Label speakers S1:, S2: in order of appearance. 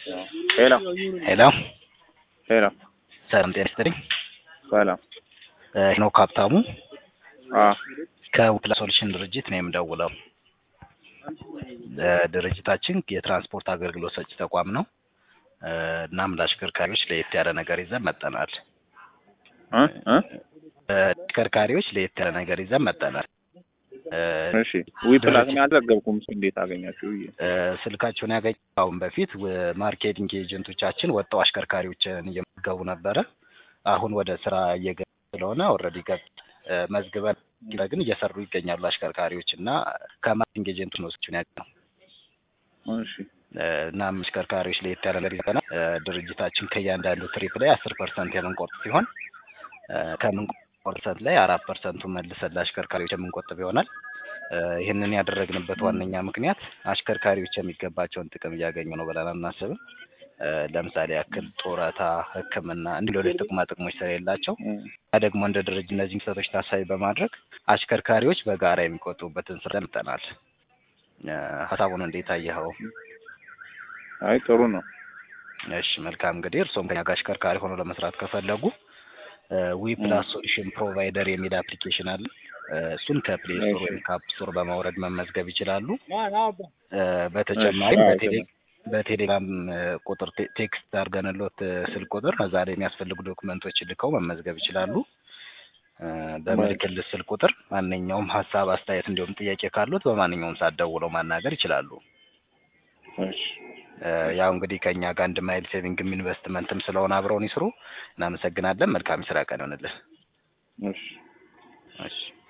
S1: ሄሎ
S2: ሄሎ
S1: ሄሎ
S2: ሰላም ጤና ይስጥልኝ።
S1: ሰላም
S2: ሄኖክ ሀብታሙ
S1: አ
S2: ከውፕላ ሶሉሽን ድርጅት ነው የምደውለው። እ ድርጅታችን የትራንስፖርት አገልግሎት ሰጪ ተቋም ነው። እ እናም ለአሽከርካሪዎች ለየት ያለ ነገር ይዘን መጠናል።
S1: እ እ
S2: ተሽከርካሪዎች ለየት ያለ ነገር ይዘን መጠናል። እ
S1: እሺ ዊ ፕላስ ነው ያልዘገብኩም እሱ እንዴት አገኛችሁ ብዬ
S2: እ ስልካቸውን ያገኘ አሁን በፊት ወ- ማርኬቲንግ ኤጀንቶቻችን ወጥተው አሽከርካሪዎችን እየመገቡ ነበረ። አሁን ወደ ስራ እየገቡ ስለሆነ ኦልሬዲ ገብ እ መዝግበን ግን እየሰሩ ይገኛሉ አሽከርካሪዎች እና ከማርኬቲንግ ኤጀንት ነው ስልኩን ያገኘው።
S1: እሺ
S2: እ እናም አሽከርካሪዎች ለየት ያለ ነገር ይዘናል። እ ድርጅታችን ከእያንዳንዱ ትሪፕ ላይ አስር ፐርሰንት የምንቆርጥ ሲሆን እ ከምንቆርጥ ፐርሰንት ላይ አራት ፐርሰንቱ መልሰን ለአሽከርካሪዎች የምንቆጥብ ይሆናል። እ ይህንን ያደረግንበት ዋነኛ ምክንያት አሽከርካሪዎች የሚገባቸውን ጥቅም እያገኙ ነው ብለን አናስብም። እ ለምሳሌ ያክል ጡረታ፣ ሕክምና እንዲህ ሌሎች ጥቅማ ጥቅሞች ስለሌላቸው
S1: እ
S2: ያ ደግሞ እንደ ድርጅት እነዚህ ክስተቶች ታሳቢ በማድረግ አሽከርካሪዎች በጋራ የሚቆጥቡበትን ስራ መጠናል። ሀሳቡን እንዴት አየኸው?
S1: አይ ጥሩ ነው።
S2: እሺ መልካም እንግዲህ እርስዎም ከኛ ጋር አሽከርካሪ ሆኖ ለመስራት ከፈለጉ ዊ ፕላስ ሶሉሽን ፕሮቫይደር የሚል አፕሊኬሽን አለ። እ እሱን ከፕሌይ ስቶር
S1: እሺ።
S2: ወይም ከአፕ ስቶር በማውረድ መመዝገብ ይችላሉ። እ በተጨማሪም
S1: እሺ፣
S2: በቴሌ በቴሌግራም እ ቁጥር ቴ- ቴክስት አድርገንሎት እ ስልክ ቁጥር እዛ ላይ የሚያስፈልጉ ዶክመንቶች ልከው መመዝገብ ይችላሉ። እ በምልክልት ስልክ ቁጥር ማንኛውም ሀሳብ፣ አስተያየት እንዲሁም ጥያቄ ካሉት በማንኛውም ሰዓት ደውለው ማናገር ይችላሉ።
S1: እሺ
S2: እ ያው እንግዲህ ከእኛ ጋር አንድ ማይል ሴቪንግም ኢንቨስትመንትም ስለሆነ አብረውን ይስሩ። እናመሰግናለን። መልካም የስራ ቀን ይሆንልን።
S1: እሺ
S2: እሺ